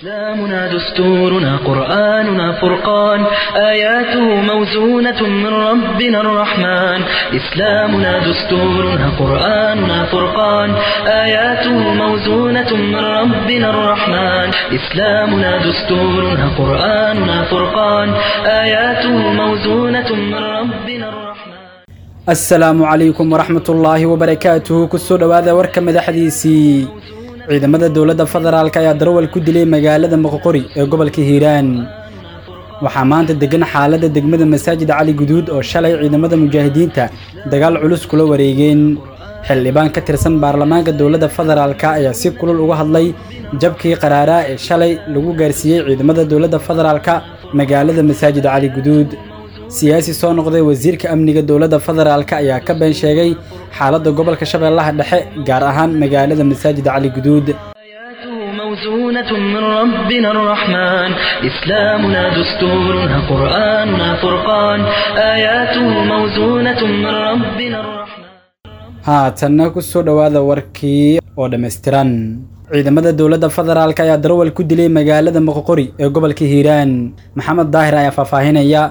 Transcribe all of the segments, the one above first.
إسلامنا دستورنا قرآننا فرقان آياته موزونة من ربنا الرحمن إسلامنا دستورنا قرآننا فرقان آياته موزونة من ربنا الرحمن إسلامنا دستورنا قرآننا فرقان آياته موزونة من ربنا الرحمن asalaamu calaykum waraxmatullaahi wabarakaatuhu kusoo dhowaada warka madaxdiisii ciidamada dowladda federaalk ayaa darawal ku dilay magaalada moqoqori ee gobolka hiiraan waxaa maanta degan xaaladda degmada masaajid cali guduud oo shalay ciidamada mujaahidiinta dagaal culus kula wareegeen xildhibaan ka tirsan baarlamaanka dowladda federaalk ayaa si kulul uga hadlay jabkii qaraaraa ee shalay lagu gaarsiiyey ciidamada dowladda federaalk magaalada masaajid cali guduud siyaasi soo noqday wasiirka amniga dowladda federaalk ayaa ka been sheegay xaaladda gobolka shabeellaha dhexe gaar ahaan magaalada masaajid cali guduud آياته موزونة من ربنا الرحمن إسلامنا دستورنا قرآننا فرقان آياته موزونة من ربنا الرحمن haatanna ku soo dhowaada warkii oo dhammaystiran ciidamada dowladda federaalk ayaa darawal ku dilay magaalada moqoqori ee gobolka hiiraan maxamed daahir ayaa faahfaahinaya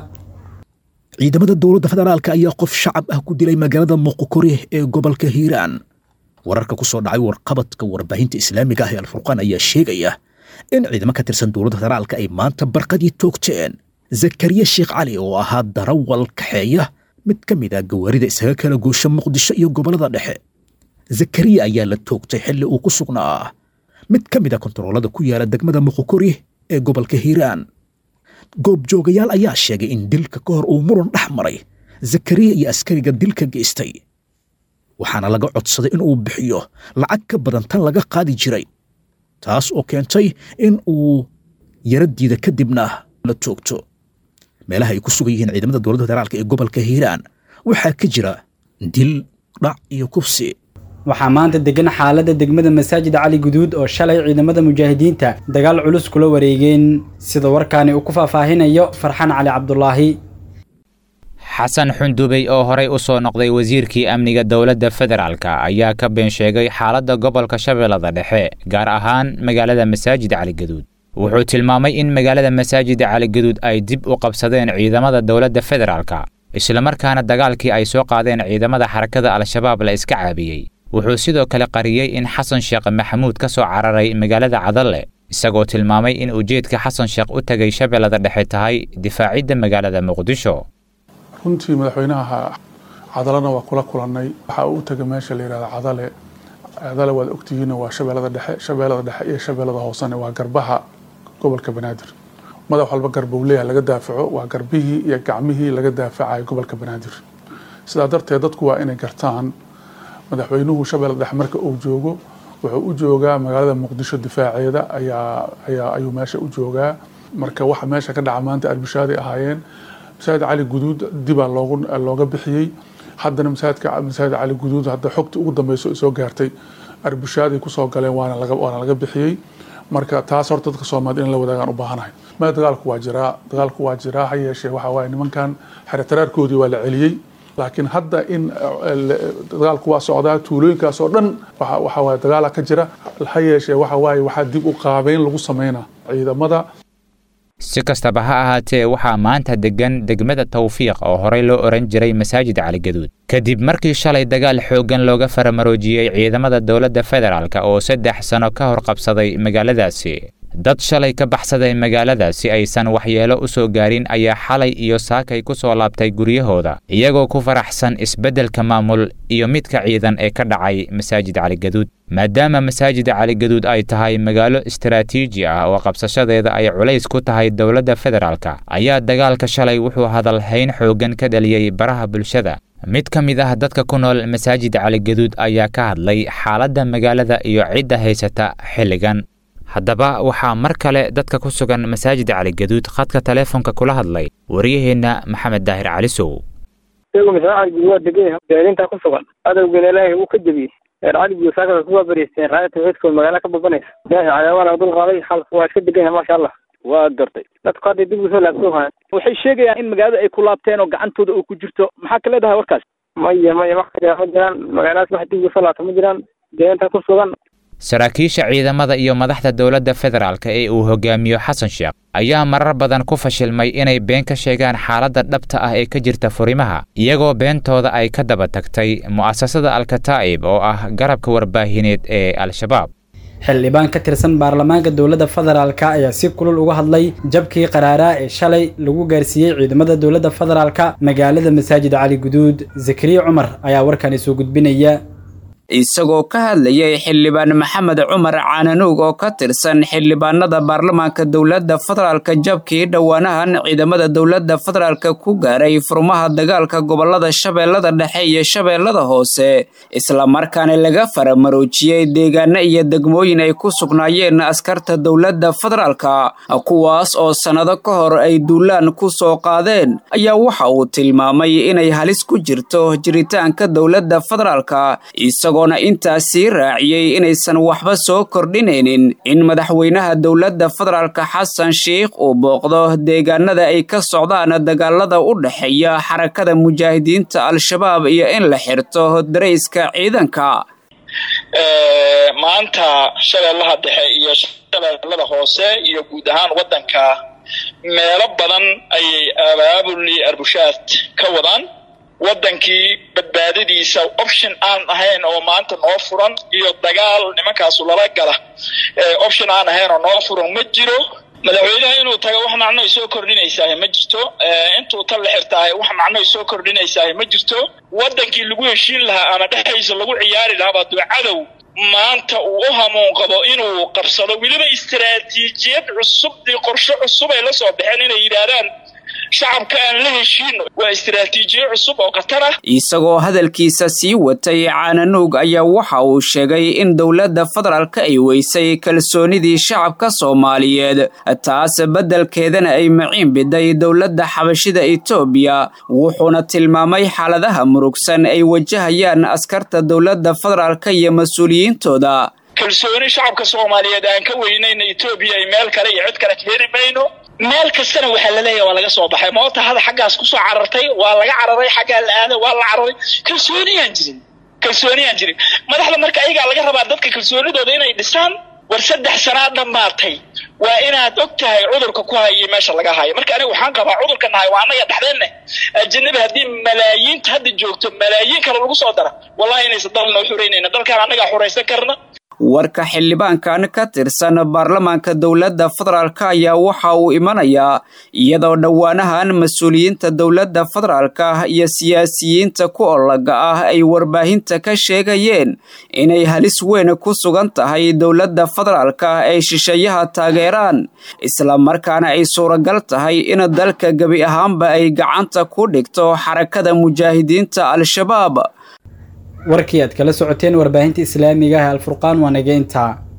ciidamada dowladda federaalka ayaa qof shacab ah ku dilay magaalada moqokori ee gobolka hiiraan wararka ku soo dhacay warqabadka warbaahinta islaamiga ah ee alfurqaan ayaa sheegaya in ciidamo ka tirsan dowladda federaalka ay maanta barqadii toogteen zakariya sheekh cali oo ahaa darawal kaxeeya mid ka mid ah gawaarida isaga kala goosha muqdisho iyo gobollada dhexe zakariya ayaa la toogtay xilli uu ku sugnaa mid ka mid a kontaroolada ku yaala degmada moqokori ee gobolka hiiraan goobjoogayaal ayaa sheegay in dilka ka hor uu muran dhex maray zakariya iyo askariga dilka geystay waxaana laga codsaday in uu bixiyo lacag ka badan tan laga qaadi jiray taas oo keentay in uu yaradiida kadibna la toogto meelaha ay ku sugan yihiin ciidamada dowladda federaalka ee gobolka hiiraan waxaa ka jira dil dhac iyo kufsi waxaa maanta degan xaaladda degmada masaajid cali guduud oo shalay ciidamada mujaahidiinta dagaal culus kula wareegeen sida warkaani uu ku faahfaahinayo farxaan cali cabdulaahi xasan xundubey oo horey u soo noqday wasiirkii amniga dowladda federaalk ayaa ka been sheegay xaaladda gobolka shabeellada dhexe gaar ahaan magaalada masaajid caligaduud wuxuu tilmaamay in magaalada masaajid caligaduud ay dib u qabsadeen ciidamada dowladda federaalk islamarkaana dagaalkii ay soo qaadeen ciidamada xarakada al-shabaab la iska caabiyey wuxuu sidoo kale qariyey in xasan sheekh maxamuud ka soo cararay magaalada cadalle isagoo tilmaamay in ujeedka xasan sheekh u tegay shabeellada dhexe tahay difaacidda magaalada muqdisho runtii madaxweynaha cadalena waa kula kulannay waxaa uu tegay meesha la yidhahda cadale cadale waad ogtihiin waa shabeellada dhexe shabeellada dhexe iyo shabeellada hoosene waa garbaha gobolka banaadir madax walba garbuu leeyahay laga daafaco waa garbihii iyo gacmihii laga daafacayo gobolka banaadir sidaa darteed dadku waa inay gartaan madaxweynuhu shabeelle dhexe marka uu joogo wuxuu u joogaa magaalada muqdisho difaaceeda ayaa ayaa ayuu meesha u joogaa marka waxa meesha ka dhaca maanta arbishaaday ahaayeen masaajid cali guduud dibaa loogu looga bixiyey haddana masaajidka masaajid cali guduud hadda xogta ugu dambeyso ay soo gaartay arbishaaday kusoo galeen waana laga waana laga bixiyey marka taas horta dadka soomaalida in la wadaagaan u baahanahay ma dagaalku waa jiraa dagaalku waa jiraa ha yeeshee waxa waaye nimankan xeretaraarkoodii waa la celiyey laakiin hadda in dagaalku waa socdaa tuulooyinkaas oo dhan waxa waaye dagaala ka jira ha yeeshee waxa waaye waxaa dib u qaabeyn lagu sameynaa ciidamada si kastaba ha ahaatee waxaa maanta degan degmada tawfiiq oo horey loo odhan jiray masaajid caligaduud kadib markii shalay dagaal xooggan looga faramaroojiyey ciidamada dowladda federaalk oo saddex sano ka hor qabsaday magaaladaasi dad shalay ka baxsaday magaalada si aysan waxyeelo u soo gaarin ayaa xalay iyo saakay ku soo laabtay guryahooda iyagoo ku faraxsan isbeddelka maamul iyo midka ciidan ee ka dhacay masaajid caligaduud maadaama masaajida caligaduud ay tahay magaalo istaraatiiji ah oo qabsashadeeda ay culays ku tahay dowladda federaalk ayaa dagaalka shalay wuxuu hadalhayn xooggan ka dhaliyey baraha bulshada mid ka mid ah dadka ku nool masaajid caligaduud ayaa ka hadlay xaaladda magaalada iyo cidda haysata xilligan haddaba waxaa mar kale dadka ku sugan masaajida caligaduud khadka teleefonka kula hadlay waryaheenna maxamed daahir calisow isagu masaajid waa degan beelinta ku sugan adowgeena ilaahay wuu ka jebiyey reer cali iyo saakada kuwaa bariisteen raaya tawxiidkooda magaala ka babanaysa ilaahay cadaawaa dul qaaday xalku waa iska degan yahay maasha allah waa gartay dadku hadday dib usoo laabto hayan waxay sheegayaan in magaalada ay ku laabteen oo gacantooda uu ku jirto maxaa ka leedahay warkaas maya maya wax kale ma jiraan magaaladaas wax dib usoo laabto ma jiraan deegaanka ku sugan saraakiisha ciidamada iyo madaxda dowladda federaalk ee uu hogaamiyo xasan sheekh ayaa marar badan ku fashilmay inay been ka sheegaan xaaladda dhabta ah ee ka jirta furimaha iyagoo beentooda ay ka daba tagtay mu'asasada alkataa'ib oo ah garabka warbaahineed ee al-shabaab xildhibaan ka tirsan baarlamaanka dowladda federaalka ayaa si kulul uga hadlay jabkii qaraaraa ee shalay lagu gaarsiiyey ciidamada dowladda federaalka magaalada masaajid cali guduud zakariya cumar ayaa warkani soo gudbinaya isagoo ka hadlayay xildhibaan maxamed cumar caananuug oo ka tirsan xildhibaanada baarlamaanka dowladda federaalka jabkii dhowaanahan ciidamada dowladda federaalka ku gaaray furmaha dagaalka gobolada shabeellada dhexe iyo shabeellada hoose islamarkaana laga faramaroojiyey deegaano iyo degmooyin ay ku sugnaayeen askarta dowladda federaalka kuwaas oo sannado ka hor ay duulaan ku soo qaadeen ayaa waxa uu tilmaamay inay halis ku jirto jiritaanka dowladda federaalka isagoo intaas sii raaciyey inaysan waxba soo kordhinaynin in madaxweynaha dowladda federaalka xasan sheikh uu booqdo deegaanada ay ka socdaan dagaalada u dhexeeya xarakada mujaahidiinta al-shabaab iyo in la xirto darayska ciidanka maanta shabeellaha dhexe iyo shabeellada hoose iyo guud ahaan waddanka meelo badan ayay abaabuli arbushaad ka wadaan waddankii badbaadadiisa option aan ahayn oo maanta noo furan iyo dagaal nimankaasu lala gala option aan ahayn oo noo furan ma jiro madaxweynaha inuu tago wax macno ay soo kordhinaysaah ma jirto intuu tan la xirtaahay wax macno ay soo kordhinaysaah ma jirto waddankii lagu heshiin lahaa ama dhexdiisa lagu ciyaari lahaa baa duu cadow maanta uu u hamuun qabo inuu qabsado weliba istaraatiijiyad cusub iyo qorshe cusub ay la soo baxeen inay yidhaahdaan shacabka aan la heshiino waa istaraatiijiyo cusub oo khatar ah isagoo hadalkiisa sii watay caananuug ayaa waxa uu sheegay in dowladda federaalka ay weysay kalsoonidii shacabka soomaaliyeed taas beddelkeedana ay maciin biday dowladda xabashida etoobiya wuxuuna tilmaamay xaaladaha murugsan ay wajahayaan askarta dowladda federaalka iyo mas-uuliyiintooda kalsooni shacabka soomaaliyeed aan ka weynayna etoobiya ay meel kale iyo cid kale ka heli mayno meel kastana waxaa laleeyahay waa laga soo baxay moota hada xaggaas kusoo carartay waa laga cararay xaggaa la aaday waa la cararay kalsooniyaan jirin kalsooniyaan jirin madaxda marka ayagaa laga rabaa dadka kalsoonidooda inay dhisaan war saddex sanaa dhammaatay waa inaad og tahay cudurka ku hayay meesha laga hayo marka aniga waxaan qabaa cudurka nahay waa annaga dhexdeenne ajanabi haddii malaayiinta hadda joogto malaayiin kale lagu soo dara wallahi inaysan dal noo xuraynayna dalkaan annagaa xuraysan karna warka xildhibaankan ka tirsan baarlamaanka dowladda federaalka ayaa waxa uu imanayaa iyadoo dhowaanahan mas-uuliyiinta dowladda federaalka iyo siyaasiyiinta ku olaga ah ay warbaahinta ka sheegayeen inay halis weyn ku sugan tahay dowladda federaalka ay shisheeyaha taageeraan islamarkaana ay suuragal tahay in dalka gebi ahaanba ay gacanta ku dhigto xarakada mujaahidiinta al-shabaab warkii aad kala socoteen warbaahinta islaamiga ah alfurqaan waa nageynta